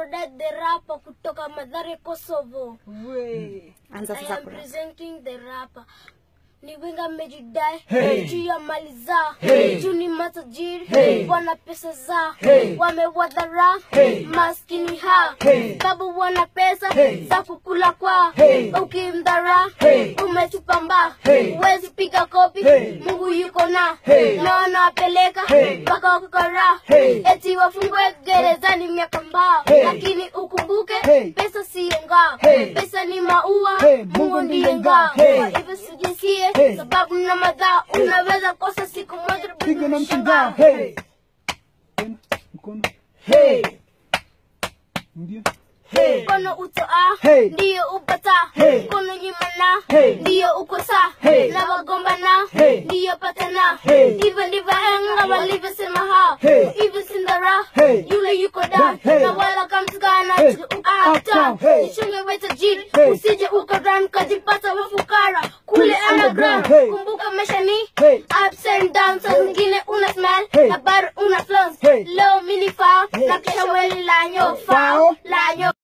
Kodet the rapper kutoka Madhare Kosovo. Anza I sasa am kuna. presenting the rapper. Ni winga mmejidai Hey. juu ya mali zao Hey. juu ni matajiri Hey. wana pesa zao Hey. wamewadhara Hey. maskini hao Hey. sababu wana pesa Hey. za kukula kwao Hey. ukimdhara Hey. umetupa mbao Hey. huwezi piga kopi Hey. Mungu yuko na Hey. na wanawapeleka Hey. mpaka wakikora Hey. eti wafungwe gerezani miaka mbao Hey. lakini ukumbuke Hey. pesa siyo ngao Hey. pesa ni maua Hey. Mungu ndiye ngao Hey. kwa hivyo sijisikie Hey. sababu na madhaa unaweza kosa siku moja Piga na mshangao. mshangao. Hey. Tena, mkono. Hey. Ndio. Hey. mkono utoa Hey. ndiyo upata Hey. mkono nyimana Hey. ndiyo ukosa Hey. na wagombana Hey. ndiyo patana Hey. hivyo ndivyo henga walivyosema hao Hey. hivyo sindara Hey. yule yuko down Hey. na wala kamtukana Hey. uptown Uptown. Hey. jichunge we tajiri Hey. usije ukaran kajipata wafukara kule Kule underground underground. Hey. kumbuka maisha ni Hey. ups and downs saa zingine una smile Hey. na bado una flows Hey. low mini foul Hey. na kesha weli lanyo Foul. foul lanyo